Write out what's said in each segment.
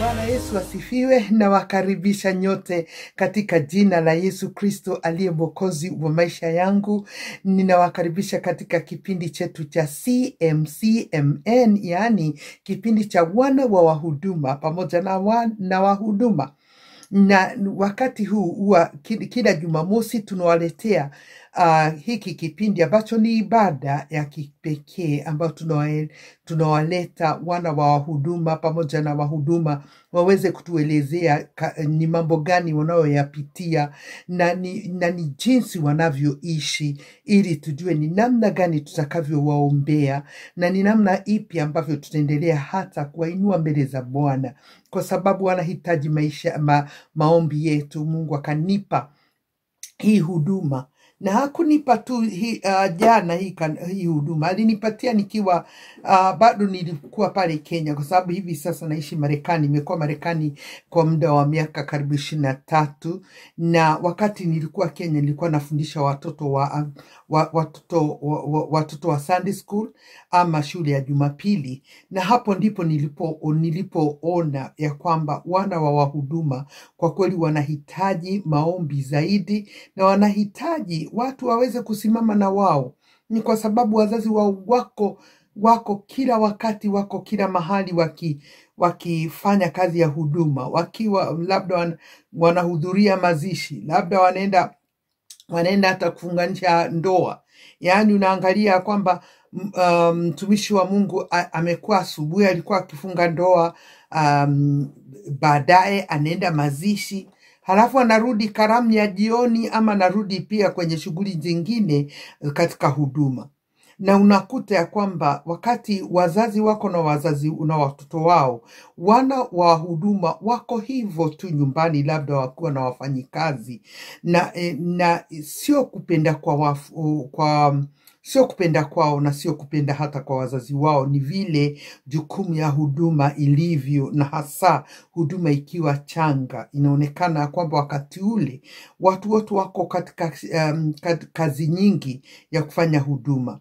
Bwana Yesu asifiwe. Nawakaribisha nyote katika jina la Yesu Kristo aliye mwokozi wa maisha yangu. Ninawakaribisha katika kipindi chetu cha CMCMN, yaani kipindi cha wana wa wahuduma pamoja na, wa, na wahuduma na wakati huu huwa ki- kila Jumamosi tunawaletea uh, hiki kipindi ambacho ni ibada ya kipekee ambayo tunawa- tunawaleta wana wa wahuduma pamoja na wahuduma waweze kutuelezea ka, ni mambo gani wanayoyapitia na ni, na ni jinsi wanavyoishi ili tujue ni namna gani tutakavyowaombea na ni namna ipi ambavyo tutaendelea hata kuwainua mbele za Bwana kwa sababu wanahitaji maisha ma, maombi yetu. Mungu akanipa hii huduma na hakunipa tu hii, uh, jana hii, kan- hii huduma alinipatia nikiwa uh, bado nilikuwa pale Kenya, kwa sababu hivi sasa naishi Marekani. Nimekuwa Marekani kwa muda wa miaka karibu ishirini na tatu, na wakati nilikuwa Kenya nilikuwa nafundisha watoto wa, wa, watoto, wa, wa, watoto wa Sunday school ama shule ya Jumapili, na hapo ndipo nilipo nilipoona ya kwamba wana wa wahuduma kwa kweli wanahitaji maombi zaidi na wanahitaji watu waweze kusimama na wao. Ni kwa sababu wazazi wao wako wako kila wakati, wako kila mahali waki wakifanya kazi ya huduma, wakiwa labda wan, wanahudhuria mazishi, labda wanaenda wanaenda hata kufunganisha ndoa. Yaani unaangalia kwamba m- um, mtumishi wa Mungu a- amekuwa asubuhi alikuwa akifunga ndoa, um, baadaye anaenda mazishi, halafu anarudi karamu ya jioni, ama anarudi pia kwenye shughuli zingine eh, katika huduma na unakuta ya kwamba wakati wazazi wako na wazazi na watoto wao wana wa huduma wako hivyo tu nyumbani, labda wakiwa na wafanyikazi na, eh, na sio kupenda kwa, wafu, kwa sio kupenda kwao na sio kupenda hata kwa wazazi wao, ni vile jukumu ya huduma ilivyo, na hasa huduma ikiwa changa. Inaonekana ya kwamba wakati ule watu wote wako katika um, kat- kazi nyingi ya kufanya huduma.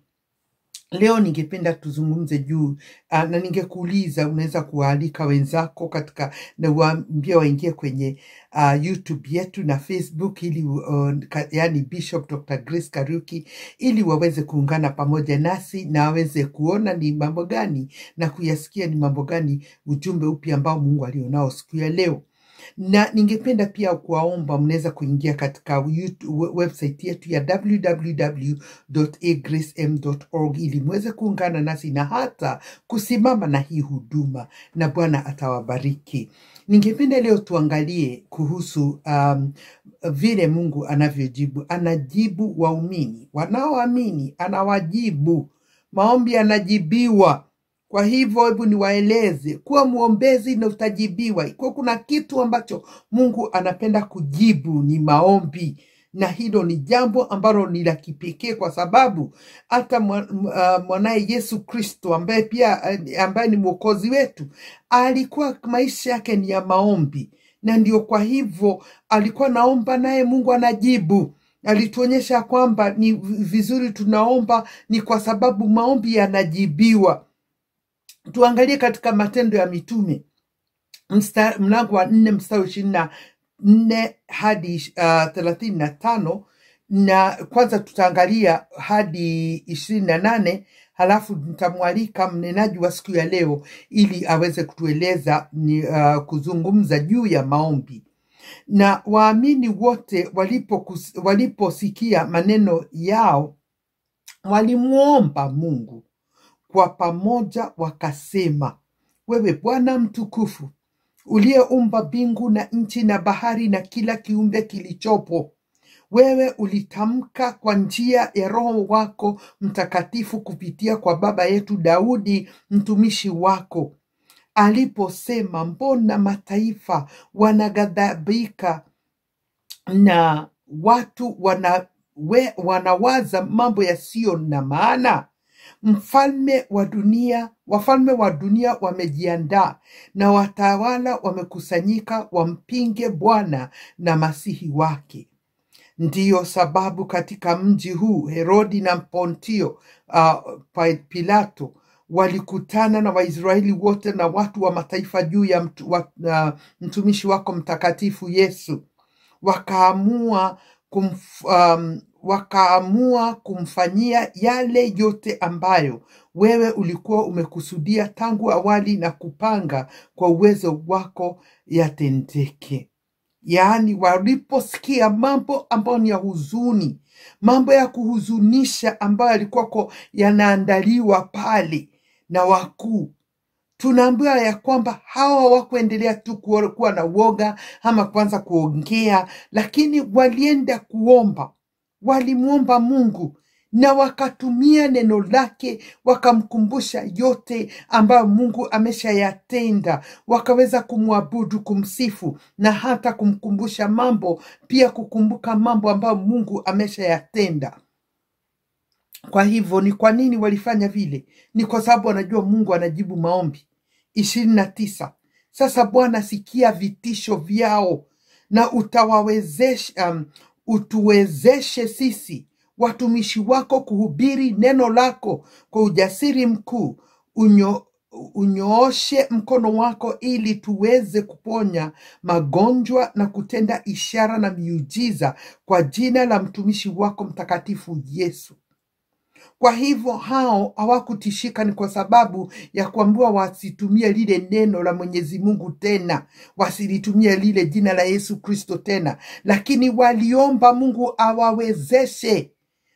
Leo ningependa tuzungumze juu uh, na ningekuuliza unaweza kuwaalika wenzako katika na uwaambie waingie kwenye uh, YouTube yetu na Facebook ili uh, ka, yani Bishop Dr. Grace Karuki ili waweze kuungana pamoja nasi na waweze kuona ni mambo gani na kuyasikia ni mambo gani ujumbe upi ambao Mungu alionao siku ya leo na ningependa pia kuwaomba mnaweza kuingia katika YouTube, we- website yetu ya www.agracem.org ili mweze kuungana nasi na hata kusimama na hii huduma, na Bwana atawabariki. Ningependa leo tuangalie kuhusu um, vile Mungu anavyojibu. Anajibu waumini wanaoamini, anawajibu maombi, yanajibiwa. Kwa hivyo hebu niwaeleze, kuwa mwombezi na utajibiwa. Ikiwa kuna kitu ambacho Mungu anapenda kujibu ni maombi, na hilo ni jambo ambalo ni la kipekee, kwa sababu hata mwa- m- ah, mwanaye Yesu Kristo ambaye pia eh, ambaye ni mwokozi wetu alikuwa maisha yake ni ya maombi, na ndio kwa hivyo alikuwa naomba naye Mungu anajibu. Alituonyesha kwamba ni vizuri tunaomba, ni kwa sababu maombi yanajibiwa tuangalie katika Matendo ya Mitume msta- mlango wa nne mstari wa ishirini na nne hadi uh, thelathini na tano na kwanza tutaangalia hadi ishirini na nane halafu nitamwalika mnenaji wa siku ya leo ili aweze kutueleza ni uh, kuzungumza juu ya maombi na waamini wote walipokus- waliposikia maneno yao walimwomba Mungu kwa pamoja wakasema, wewe Bwana mtukufu, uliyeumba mbingu na nchi na bahari na kila kiumbe kilichopo, wewe ulitamka kwa njia ya Roho wako Mtakatifu kupitia kwa baba yetu Daudi mtumishi wako aliposema, mbona mataifa wanaghadhabika na watu wana, we, wanawaza mambo yasiyo na maana. Mfalme wa dunia, wafalme wa dunia wamejiandaa na watawala wamekusanyika wampinge Bwana na masihi wake. Ndiyo sababu katika mji huu Herodi na Pontio uh, Pa- Pilato walikutana na Waisraeli wote na watu wa mataifa juu ya mtu, wa, uh, mtumishi wako mtakatifu Yesu, wakaamua kumf, um, wakaamua kumfanyia yale yote ambayo wewe ulikuwa umekusudia tangu awali na kupanga kwa uwezo wako yatendeke. Yaani, waliposikia mambo ambayo ni ya huzuni, mambo ya kuhuzunisha ambayo yalikuwako yanaandaliwa pale na wakuu, tunaambiwa ya kwamba hawa hawakuendelea tu kuwa kuwa na woga ama kuanza kuongea, lakini walienda kuomba, walimwomba Mungu na wakatumia neno lake, wakamkumbusha yote ambayo Mungu ameshayatenda, wakaweza kumwabudu, kumsifu na hata kumkumbusha mambo, pia kukumbuka mambo ambayo Mungu ameshayatenda. Kwa hivyo ni kwa nini walifanya vile? Ni kwa sababu wanajua Mungu anajibu maombi. ishirini na tisa. Sasa Bwana, sikia vitisho vyao na utawawezesha, um, utuwezeshe sisi watumishi wako kuhubiri neno lako kwa ujasiri mkuu. Unyo, unyooshe mkono wako ili tuweze kuponya magonjwa na kutenda ishara na miujiza kwa jina la mtumishi wako mtakatifu Yesu. Kwa hivyo hao hawakutishika, ni kwa sababu ya kuambiwa wasitumie lile neno la Mwenyezi Mungu tena, wasilitumie lile jina la Yesu Kristo tena, lakini waliomba Mungu awawezeshe,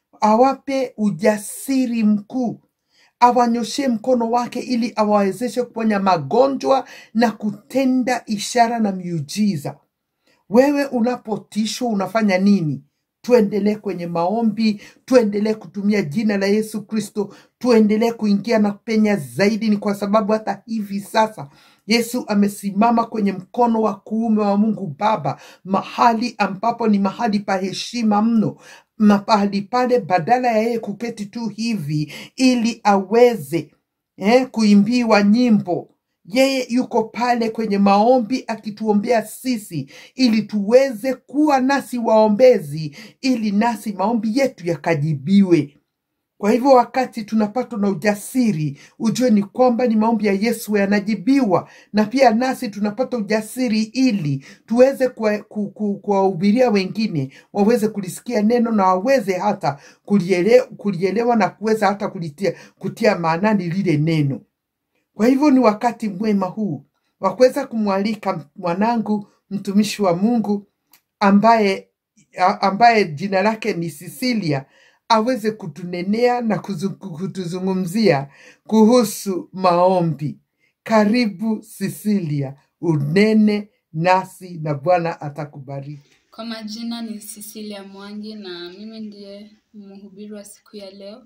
awape ujasiri mkuu, awanyoshe mkono wake ili awawezeshe kuponya magonjwa na kutenda ishara na miujiza. Wewe unapotishwa unafanya nini? Tuendelee kwenye maombi, tuendelee kutumia jina la Yesu Kristo, tuendelee kuingia na kupenya zaidi. Ni kwa sababu hata hivi sasa Yesu amesimama kwenye mkono wa kuume wa Mungu Baba, mahali ambapo ni mahali pa heshima mno, mahali pale, badala ya yeye kuketi tu hivi ili aweze eh, kuimbiwa nyimbo yeye yuko pale kwenye maombi akituombea sisi ili tuweze kuwa nasi waombezi, ili nasi maombi yetu yakajibiwe. Kwa hivyo wakati tunapatwa na ujasiri, ujue ni kwamba ni maombi ya Yesu yanajibiwa, na pia nasi tunapata ujasiri ili tuweze kuwa- ku- ku- kuwahubiria wengine waweze kulisikia neno na waweze hata kuliele, kulielewa na kuweza hata kulitia, kutia maanani lile neno. Kwa hivyo ni wakati mwema huu wa kuweza kumwalika mwanangu mtumishi wa Mungu ambaye a- ambaye jina lake ni Cecilia aweze kutunenea na kuzu- kutuzungumzia kuhusu maombi. Karibu Cecilia, unene nasi na Bwana atakubariki. Kwa majina ni Cecilia Mwangi na mimi ndiye mhubiri wa siku ya leo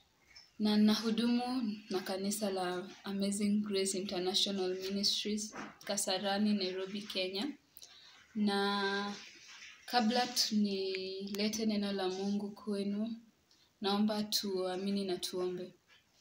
na nahudumu na kanisa la Amazing Grace International Ministries Kasarani, Nairobi, Kenya. Na kabla tu- nilete neno la Mungu kwenu, naomba tuamini na tuombe.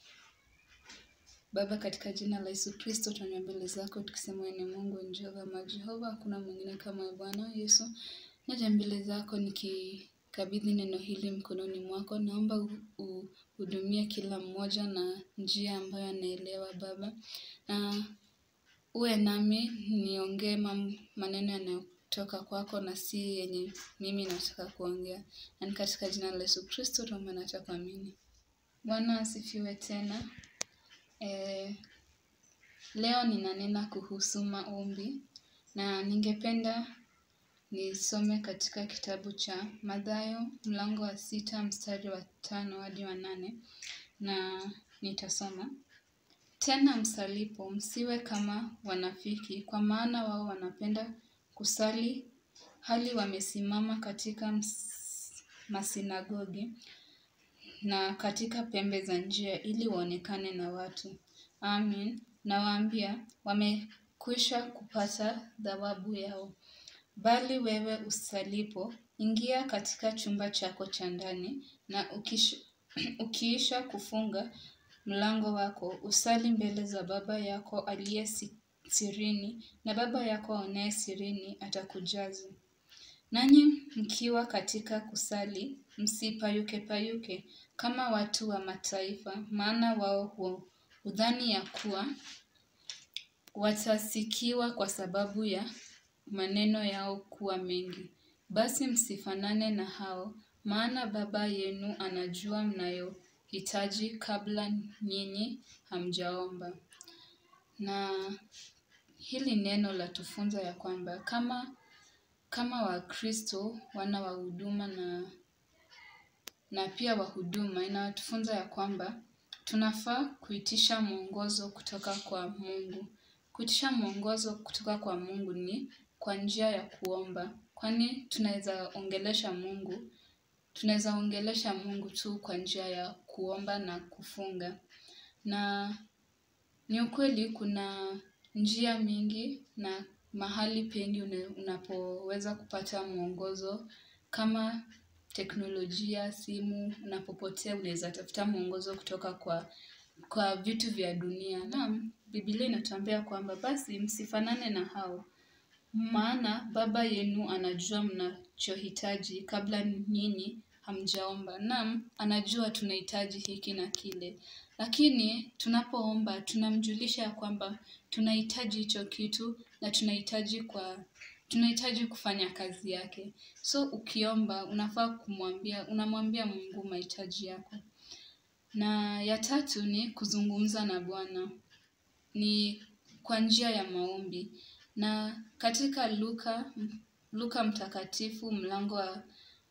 Baba, katika jina la Yesu Kristo, tunanya mbele zako tukisema wewe ni Mungu ni Jehova majehova, hakuna mwingine kama wewe Bwana Yesu. Naja mbele zako nikikabidhi neno hili mkononi mwako, naomba u- uhudumie kila mmoja na njia ambayo anaelewa Baba, na uwe nami niongee mam- maneno yanayotoka kwako na si yenye mimi nataka kuongea, na ni katika jina la Yesu Kristo tuombe na kuamini. Bwana asifiwe tena. Eh, leo ninanena kuhusu maombi na ningependa nisome katika kitabu cha Mathayo mlango wa sita mstari wa tano hadi wa nane na nitasoma. Tena msalipo msiwe kama wanafiki, kwa maana wao wanapenda kusali hali wamesimama katika ms- masinagogi na katika pembe za njia ili waonekane na watu. Amin, nawaambia wamekwisha kupata thawabu yao. Bali wewe usalipo, ingia katika chumba chako cha ndani, na ukish, ukiisha kufunga mlango wako, usali mbele za Baba yako aliye si- sirini, na Baba yako aonaye sirini atakujaza. Nanyi mkiwa katika kusali, msipayuke payuke kama watu wa mataifa, maana wao hu, udhani ya kuwa watasikiwa kwa sababu ya maneno yao kuwa mengi. Basi msifanane na hao, maana Baba yenu anajua mnayohitaji kabla nyinyi hamjaomba. Na hili neno latufunza ya kwamba kama kama Wakristo wana wa huduma na na pia wahuduma inatufunza ya kwamba tunafaa kuitisha mwongozo kutoka kwa Mungu. Kuitisha mwongozo kutoka kwa Mungu ni kwa njia ya kuomba, kwani tunaweza ongelesha Mungu, tunaweza ongelesha Mungu tu kwa njia ya kuomba na kufunga. Na ni ukweli kuna njia mingi na mahali pengi une- unapoweza kupata mwongozo kama teknolojia, simu, unapopotea unaweza tafuta mwongozo kutoka kwa kwa vitu vya dunia. Naam, Biblia inatuambia kwamba basi msifanane na hao, maana Baba yenu anajua mnachohitaji kabla nyinyi hamjaomba. Naam, anajua tunahitaji hiki na kile, lakini tunapoomba tunamjulisha ya kwamba tunahitaji hicho kitu na tunahitaji kwa tunahitaji kufanya kazi yake. So ukiomba unafaa kumwambia, unamwambia Mungu mahitaji yako. Na ya tatu ni kuzungumza na Bwana ni kwa njia ya maombi. Na katika Luka Luka mtakatifu mlango wa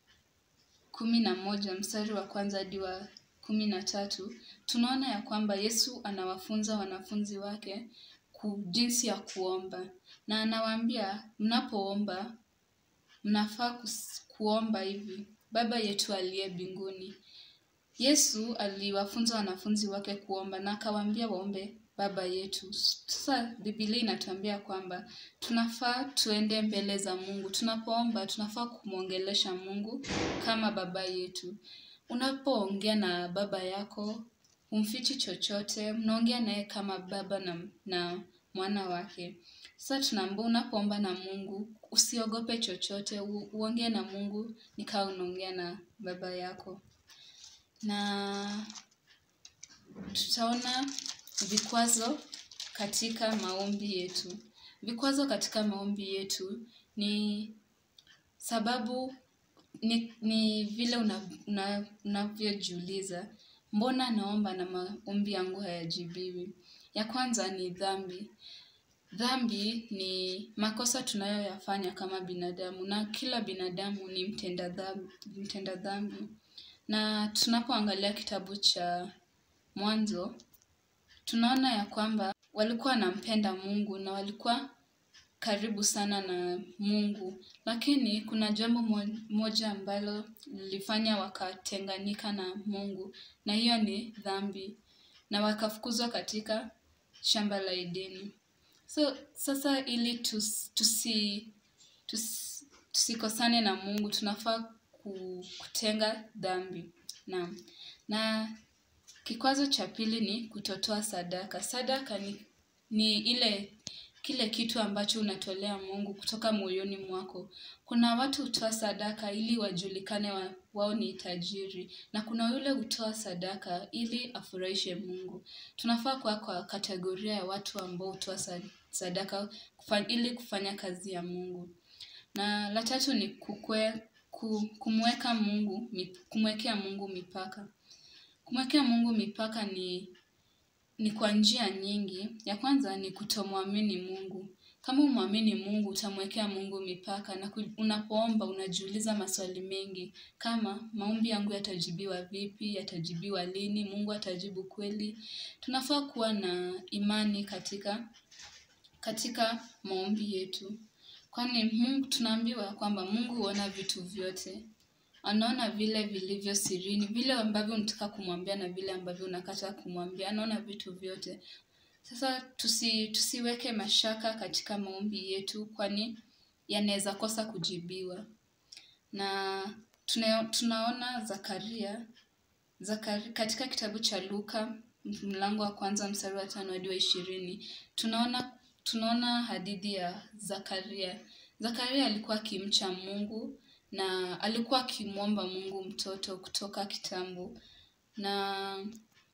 kumi na moja mstari wa kwanza hadi wa kumi na tatu tunaona ya kwamba Yesu anawafunza wanafunzi wake ku, jinsi ya kuomba na anawaambia mnapoomba mnafaa kus- kuomba hivi: Baba yetu aliye mbinguni. Yesu aliwafunza wanafunzi wake kuomba na akawaambia waombe Baba yetu. Sasa Biblia inatuambia kwamba tunafaa tuende mbele za Mungu. Tunapoomba tunafaa kumwongelesha Mungu kama Baba yetu. Unapoongea na baba yako, humfichi chochote, mnaongea naye kama baba na, na mwana wake. Sasa tunaambiwa unapoomba na Mungu usiogope chochote, u- uongee na Mungu ni kama unaongea na baba yako. Na tutaona vikwazo katika maombi yetu. Vikwazo katika maombi yetu ni sababu ni, ni vile una- una- unavyojiuliza mbona naomba na maombi yangu hayajibiwi. Ya kwanza ni dhambi. Dhambi ni makosa tunayoyafanya kama binadamu na kila binadamu ni mtenda dhambi, mtenda dhambi. Na tunapoangalia kitabu cha Mwanzo tunaona ya kwamba walikuwa wanampenda Mungu na walikuwa karibu sana na Mungu, lakini kuna jambo mo- moja ambalo lilifanya wakatenganika na Mungu, na hiyo ni dhambi, na wakafukuzwa katika shamba la Edeni. So sasa ili tus, tusi, tus, tusikosane na Mungu tunafaa ku- kutenga dhambi. Naam. Na kikwazo cha pili ni kutotoa sadaka. Sadaka ni, ni ile kile kitu ambacho unatolea Mungu kutoka moyoni mwako. Kuna watu hutoa sadaka ili wajulikane wa, wao ni tajiri, na kuna yule hutoa sadaka ili afurahishe Mungu. Tunafaa kuwa kwa kategoria ya watu ambao hutoa sa- sadaka kufa, ili kufanya kazi ya Mungu. Na la tatu ni kukwe, ku, kumweka Mungu, mi- kumwekea Mungu mipaka. Kumwekea Mungu mipaka ni ni kwa njia nyingi. Ya kwanza ni kutomwamini Mungu. Kama umwamini Mungu, utamwekea Mungu mipaka na ku- unapoomba unajiuliza maswali mengi kama maombi yangu yatajibiwa vipi, yatajibiwa lini, Mungu atajibu kweli. Tunafaa kuwa na imani katika katika maombi yetu, kwani Mungu tunaambiwa kwamba Mungu huona vitu vyote anaona vile vilivyo sirini, vile ambavyo unataka kumwambia na vile ambavyo unakata kumwambia. Anaona vitu vyote. Sasa tusi, tusiweke mashaka katika maombi yetu, kwani yanaweza kosa kujibiwa. Na tuna, tunaona Zakaria, Zakari, katika kitabu cha Luka mlango wa kwanza mstari wa tano hadi wa ishirini tunaona tunaona hadithi ya Zakaria. Zakaria alikuwa akimcha Mungu na alikuwa akimwomba Mungu mtoto kutoka kitambo, na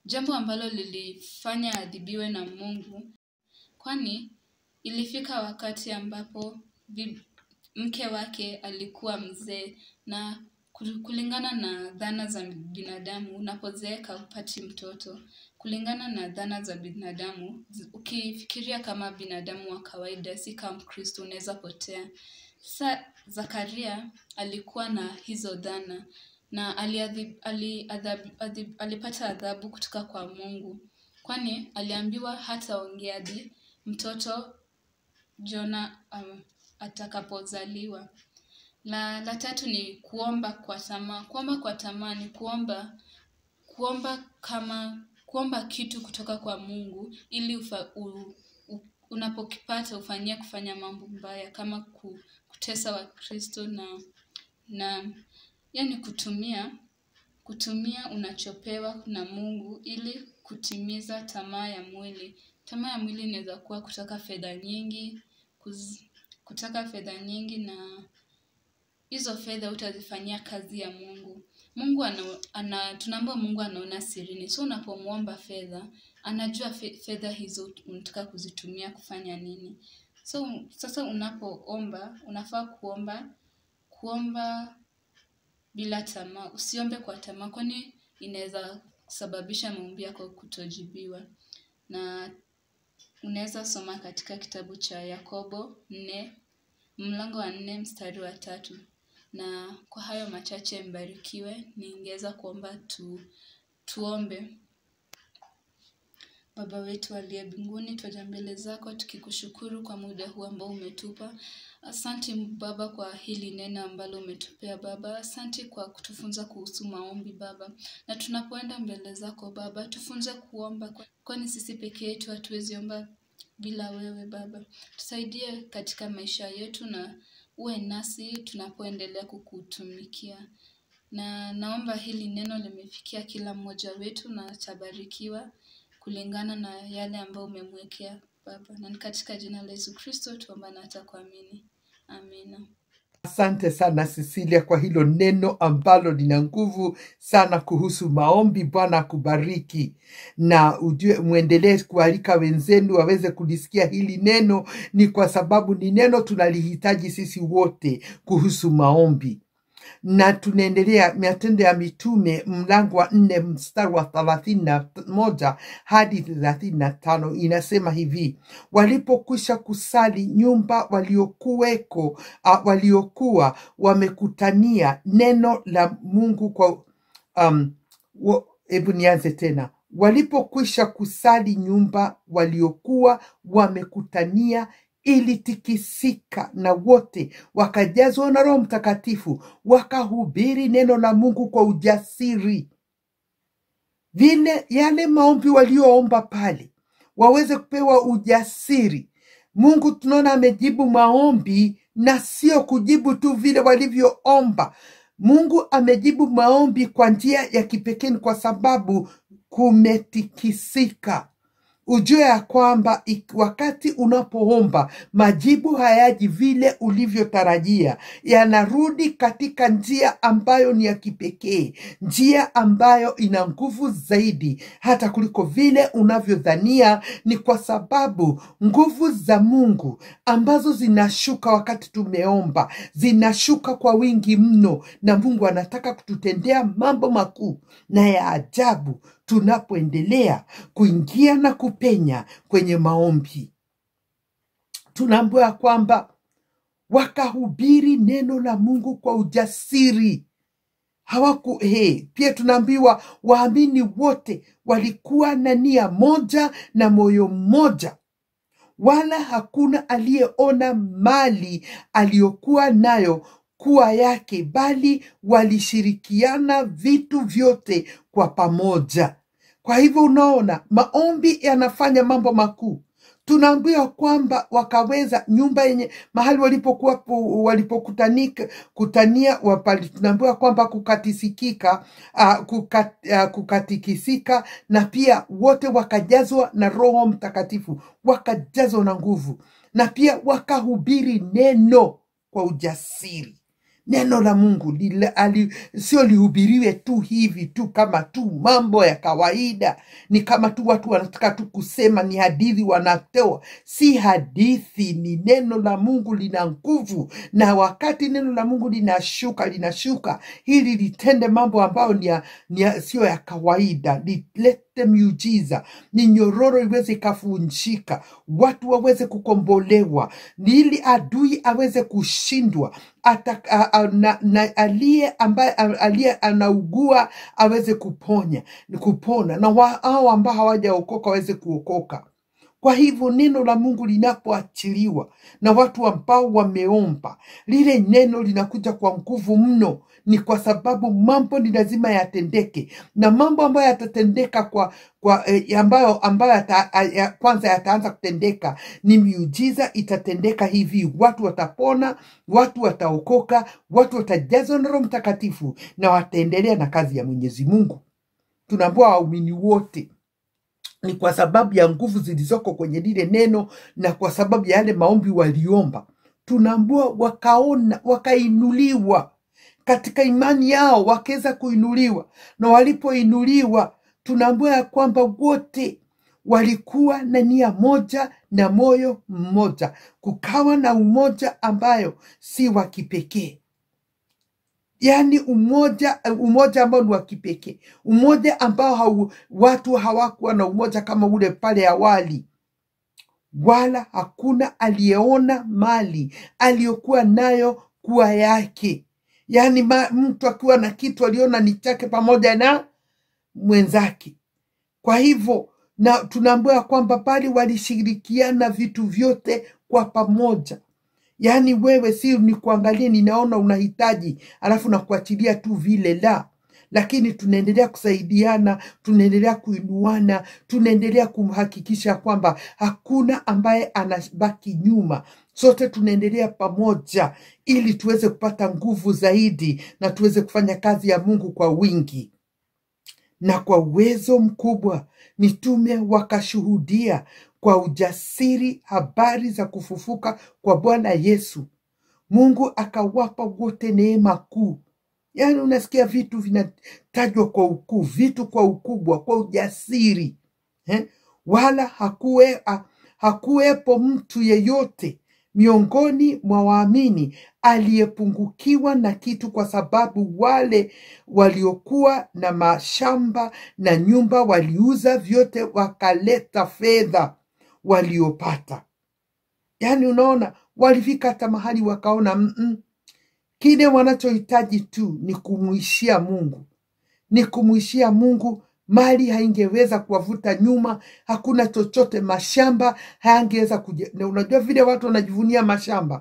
jambo ambalo lilifanya adhibiwe na Mungu, kwani ilifika wakati ambapo bi- mke wake alikuwa mzee na kul- kulingana na dhana za binadamu, unapozeeka hupati mtoto. Kulingana na dhana za binadamu, zi- ukifikiria kama binadamu wa kawaida, si kama Mkristo, unaweza potea. Sasa Zakaria alikuwa na hizo dhana na aliadhib, ali, adhab, adhib, alipata adhabu kutoka kwa Mungu, kwani aliambiwa hataongea hadi mtoto Jona um, atakapozaliwa. La, la tatu ni kuomba kwa tamaa. Kuomba kwa tamaa ni kuomba kuomba kama kuomba kitu kutoka kwa Mungu ili ufa, u, u, unapokipata ufanyie kufanya mambo mbaya kama ku, kutesa Wakristo na na yani kutumia kutumia unachopewa na Mungu ili kutimiza tamaa ya mwili. Tamaa ya mwili inaweza kuwa kutaka fedha nyingi, kuz, kutaka fedha nyingi na hizo fedha utazifanyia kazi ya Mungu. Mungu ana, ana tunaambiwa Mungu anaona sirini. So unapomwomba fedha, anajua fe, fedha hizo unataka kuzitumia kufanya nini. So sasa unapoomba, unafaa kuomba kuomba bila tamaa. Usiombe kwa tamaa, kwani inaweza kusababisha maombi yako kutojibiwa. Na unaweza soma katika kitabu cha Yakobo nne mlango wa nne mstari wa tatu. Na kwa hayo machache mbarikiwe, ningeweza kuomba tu, tuombe. Baba wetu aliye mbinguni, twaja mbele zako tukikushukuru kwa muda huu ambao umetupa. Asante Baba kwa hili neno ambalo umetupea Baba. Asante kwa kutufunza kuhusu maombi Baba, na tunapoenda mbele zako Baba, tufunze kuomba, kwani sisi peke yetu hatuwezi omba bila wewe Baba. Tusaidie katika maisha yetu na uwe nasi tunapoendelea kukutumikia na naomba hili neno limefikia kila mmoja wetu na tabarikiwa kulingana na yale ambayo umemwekea Baba, na ni katika jina la Yesu Kristo tuomba na hata kuamini, amina. Asante sana Cecilia kwa hilo neno ambalo lina nguvu sana kuhusu maombi. Bwana akubariki, na ujue mwendelee kualika wenzenu waweze kulisikia hili neno, ni kwa sababu ni neno tunalihitaji sisi wote kuhusu maombi na tunaendelea Matendo ya Mitume mlango wa nne mstari wa thelathini na moja hadi thelathini na tano inasema hivi: walipokwisha kusali nyumba waliokuweko uh, waliokuwa wamekutania neno la Mungu kwa um, wa- hebu nianze tena. Walipokwisha kusali nyumba waliokuwa wamekutania ilitikisika, na wote wakajazwa na Roho Mtakatifu, wakahubiri neno la Mungu kwa ujasiri. Vile yale maombi walioomba pale waweze kupewa ujasiri. Mungu tunaona amejibu maombi na sio kujibu tu vile walivyoomba. Mungu amejibu maombi kwa njia ya kipekee, ni kwa sababu kumetikisika. Ujue ya kwamba ik- wakati unapoomba majibu hayaji vile ulivyotarajia, yanarudi katika njia ambayo ni ya kipekee, njia ambayo ina nguvu zaidi hata kuliko vile unavyodhania. Ni kwa sababu nguvu za Mungu ambazo zinashuka wakati tumeomba zinashuka kwa wingi mno, na Mungu anataka kututendea mambo makuu na ya ajabu tunapoendelea kuingia na kupenya kwenye maombi. Tunaambiwa ya kwamba wakahubiri neno la Mungu kwa ujasiri hawaku he. Pia tunaambiwa waamini wote walikuwa na nia moja na moyo mmoja, wala hakuna aliyeona mali aliyokuwa nayo kuwa yake, bali walishirikiana vitu vyote kwa pamoja. Kwa hivyo unaona, maombi yanafanya mambo makuu. Tunaambiwa kwamba wakaweza nyumba yenye mahali walipokuwa walipokutanika kutania wapali, tunaambiwa kwamba kukatisikika uh, kukat, uh, kukatikisika na pia wote wakajazwa na Roho Mtakatifu, wakajazwa na nguvu na pia wakahubiri neno kwa ujasiri neno la mungu lile- ali- sio lihubiriwe tu hivi tu kama tu mambo ya kawaida ni kama tu watu wanataka tu kusema ni hadithi wanatoa si hadithi ni neno la mungu lina nguvu na wakati neno la mungu linashuka linashuka ili litende mambo ambayo ni ya, ni ya, sio ya kawaida lilete miujiza ni nyororo iweze ikavunjika watu waweze kukombolewa ili adui aweze kushindwa ata, a, a, na, na aliye ambaye a- aliye anaugua aweze kuponya kupona na wa- hao ambao hawajaokoka waweze kuokoka kwa hivyo neno la mungu linapoachiliwa na watu ambao wameomba lile neno linakuja kwa nguvu mno ni kwa sababu mambo ni lazima yatendeke na mambo ambayo yatatendeka kwa, kwa eh, ambayo ambayo yata, ya, kwanza yataanza kutendeka ni miujiza itatendeka hivi watu watapona watu wataokoka watu watajazwa na roho mtakatifu na wataendelea na kazi ya mwenyezi mungu tunaambua waumini wote ni kwa sababu ya nguvu zilizoko kwenye lile neno na kwa sababu ya yale maombi waliomba tunaambua wakaona wakainuliwa katika imani yao wakaweza kuinuliwa na walipoinuliwa tunaambua ya kwamba wote walikuwa na nia moja na moyo mmoja kukawa na umoja ambayo si wa kipekee yaani umoja umoja ambao ni wa kipekee umoja ambao hau, watu hawakuwa na umoja kama ule pale awali wala hakuna aliyeona mali aliyokuwa nayo kuwa yake yaani ma- mtu akiwa na kitu aliona ni chake pamoja na mwenzake kwa hivyo na tunaambiwa kwamba bali walishirikiana vitu vyote kwa pamoja yaani wewe si ni kuangalia ninaona unahitaji alafu nakuachilia tu vile la lakini tunaendelea kusaidiana tunaendelea kuinuana tunaendelea kumhakikisha kwamba hakuna ambaye anabaki nyuma sote tunaendelea pamoja ili tuweze kupata nguvu zaidi na tuweze kufanya kazi ya mungu kwa wingi na kwa uwezo mkubwa mitume wakashuhudia kwa ujasiri habari za kufufuka kwa bwana yesu mungu akawapa wote neema kuu yaani unasikia vitu vinatajwa kwa ukuu vitu kwa ukubwa kwa ujasiri eh? wala hakuwe, ha, hakuwepo mtu yeyote miongoni mwa waamini aliyepungukiwa na kitu kwa sababu wale waliokuwa na mashamba na nyumba waliuza vyote wakaleta fedha waliopata yaani unaona walifika hata mahali wakaona mm kile wanachohitaji tu ni kumwishia mungu ni kumwishia mungu mali haingeweza kuwavuta nyuma hakuna chochote mashamba hayangeweza kuja na unajua vile watu wanajivunia mashamba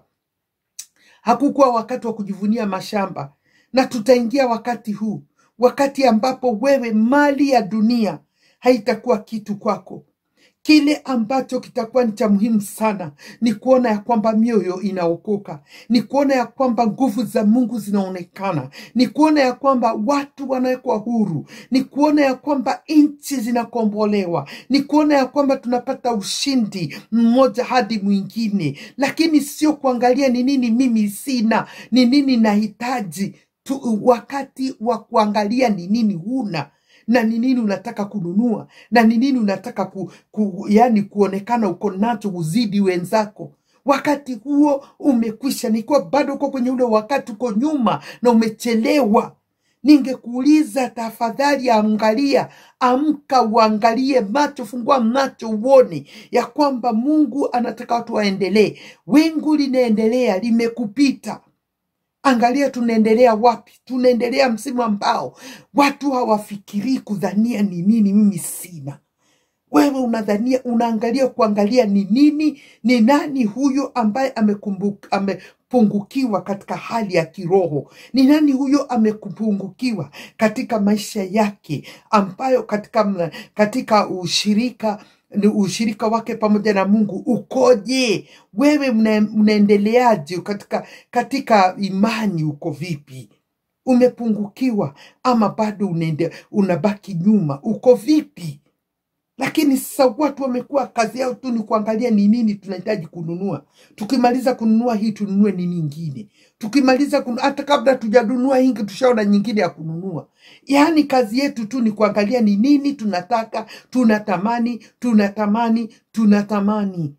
hakukuwa wakati wa kujivunia mashamba na tutaingia wakati huu wakati ambapo wewe mali ya dunia haitakuwa kitu kwako kile ambacho kitakuwa ni cha muhimu sana ni kuona ya kwamba mioyo inaokoka ni kuona ya kwamba nguvu za mungu zinaonekana ni kuona ya kwamba watu wanawekwa huru ni kuona ya kwamba nchi zinakombolewa ni kuona ya kwamba tunapata ushindi mmoja hadi mwingine lakini sio kuangalia ni nini mimi sina ni nini nahitaji tu, wakati wa kuangalia ni nini huna na ni nini unataka kununua na ni nini unataka ku, ku, yani kuonekana uko nacho uzidi wenzako wakati huo umekwisha nikiwa bado uko kwenye ule wakati uko nyuma na umechelewa ningekuuliza tafadhali angalia amka uangalie macho fungua macho uone ya kwamba mungu anataka watu waendelee wingu linaendelea limekupita angalia tunaendelea wapi tunaendelea msimu ambao watu hawafikirii kudhania ni nini mimi sina wewe unadhania unaangalia kuangalia ni nini ni nani huyo ambaye amekumbuka amepungukiwa katika hali ya kiroho ni nani huyo amepungukiwa katika maisha yake ambayo katika katika ushirika ni ushirika wake pamoja na mungu ukoje wewe mna, mnaendeleaje katika katika imani uko vipi umepungukiwa ama bado unaende, unabaki nyuma uko vipi lakini sasa watu wamekuwa kazi yao tu ni kuangalia ni nini tunahitaji kununua. Tukimaliza kununua hii tununue ni nyingine, tukimaliza kunu, hata kabla tujanunua hii tushaona nyingine ya kununua. Yaani kazi yetu tu ni kuangalia ni nini tunataka, tunatamani, tunatamani, tunatamani.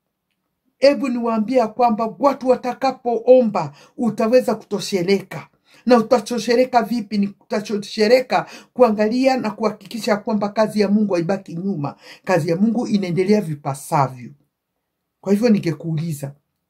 Hebu niwaambie ya kwamba watu watakapoomba utaweza kutosheleka. Na utatosheleka vipi? Ni utatosheleka kuangalia na kuhakikisha kwamba kazi ya Mungu haibaki nyuma, kazi ya Mungu inaendelea vipasavyo. Kwa hivyo ningekuuliza,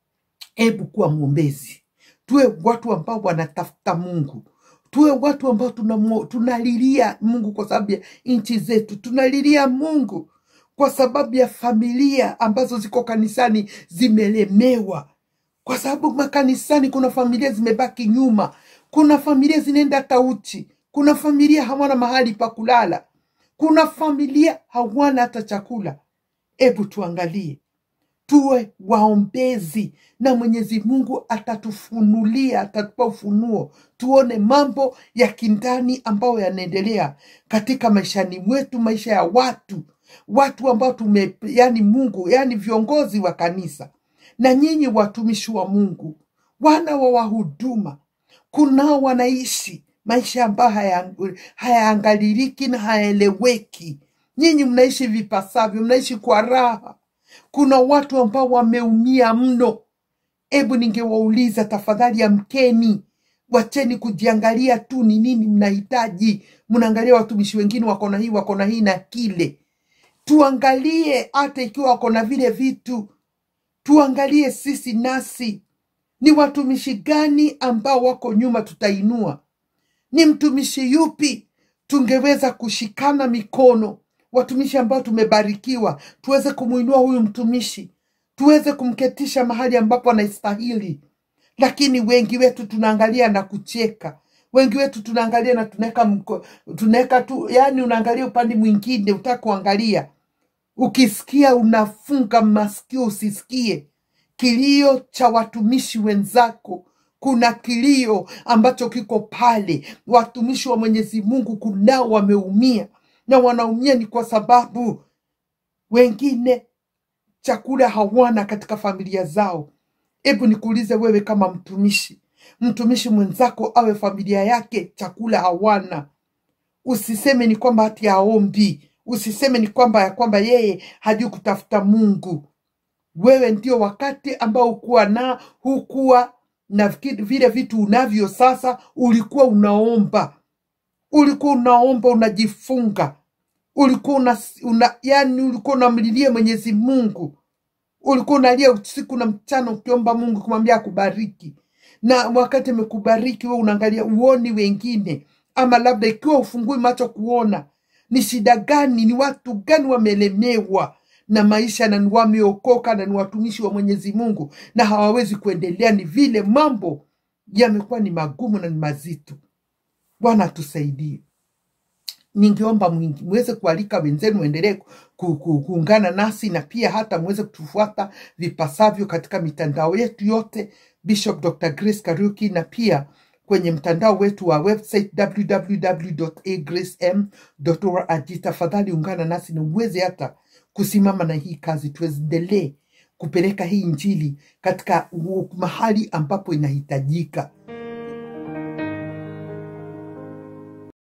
hebu kuwa mwombezi, tuwe watu ambao wanatafuta Mungu, tuwe watu ambao tunamo- tunalilia Mungu kwa sababu ya nchi zetu, tunalilia Mungu kwa sababu ya familia ambazo ziko kanisani zimelemewa, kwa sababu makanisani kuna familia zimebaki nyuma, kuna familia zinaenda tauchi, kuna familia hawana mahali pa kulala, kuna familia hawana hata chakula. Hebu tuangalie tuwe waombezi na Mwenyezi Mungu atatufunulia, atatupa ufunuo, tuone mambo ya kindani ambayo yanaendelea katika maishani mwetu, maisha ya watu watu ambao tume, yani Mungu, yani viongozi wa kanisa na nyinyi watumishi wa Mungu, wana wa wahuduma, kunao wanaishi maisha ambayo haya- hayaangaliliki na hayaeleweki. Nyinyi mnaishi vipasavyo, mnaishi kwa raha. Kuna watu ambao wameumia mno. Hebu ningewauliza tafadhali, amkeni, wacheni kujiangalia tu ni nini mnahitaji. Mnaangalia watumishi wengine wako na hii, wako na hii na kile. Tuangalie hata ikiwa wako na vile vitu, tuangalie sisi nasi ni watumishi gani ambao wako nyuma, tutainua ni mtumishi yupi tungeweza kushikana mikono, watumishi ambao tumebarikiwa, tuweze kumwinua huyu mtumishi, tuweze kumketisha mahali ambapo anastahili. Lakini wengi wetu tunaangalia na kucheka, wengi wetu tunaangalia na tunaweka mko- tunaweka tu, yani unaangalia upande mwingine, utaka kuangalia ukisikia unafunga masikio usisikie kilio cha watumishi wenzako. Kuna kilio ambacho kiko pale, watumishi wa Mwenyezi Mungu kunao wameumia, na wanaumia ni kwa sababu wengine chakula hawana katika familia zao. Hebu nikuulize wewe, kama mtumishi, mtumishi mwenzako awe familia yake chakula hawana, usiseme ni kwamba hati haombi, usiseme ni kwamba ya kwamba yeye hajui kutafuta Mungu. Wewe ndio wakati ambao hukuwa na hukuwa na viki- vile vitu unavyo sasa, ulikuwa unaomba, ulikuwa unaomba, unajifunga, ulikuwa una, una yani ulikuwa unamlilia Mwenyezi Mungu, ulikuwa unalia usiku na mchana ukiomba Mungu kumwambia akubariki, na wakati amekubariki wewe unaangalia uoni wengine, ama labda ikiwa ufungui macho kuona ni shida gani, ni watu gani wamelemewa na maisha na ni wameokoka na ni watumishi wa Mwenyezi Mungu na hawawezi kuendelea, ni vile mambo yamekuwa ni magumu na ni mazito. Bwana atusaidie. Ningeomba mwingi- muweze kualika wenzenu waendelee ku- ku- kuungana nasi na pia hata muweze kutufuata vipasavyo katika mitandao yetu yote, Bishop Dr. Grace Kariuki, na pia kwenye mtandao wetu wa website www.agracem.org. Tafadhali ungana nasi na uweze hata kusimama na hii kazi, tuendelee kupeleka hii injili katika u- mahali ambapo inahitajika.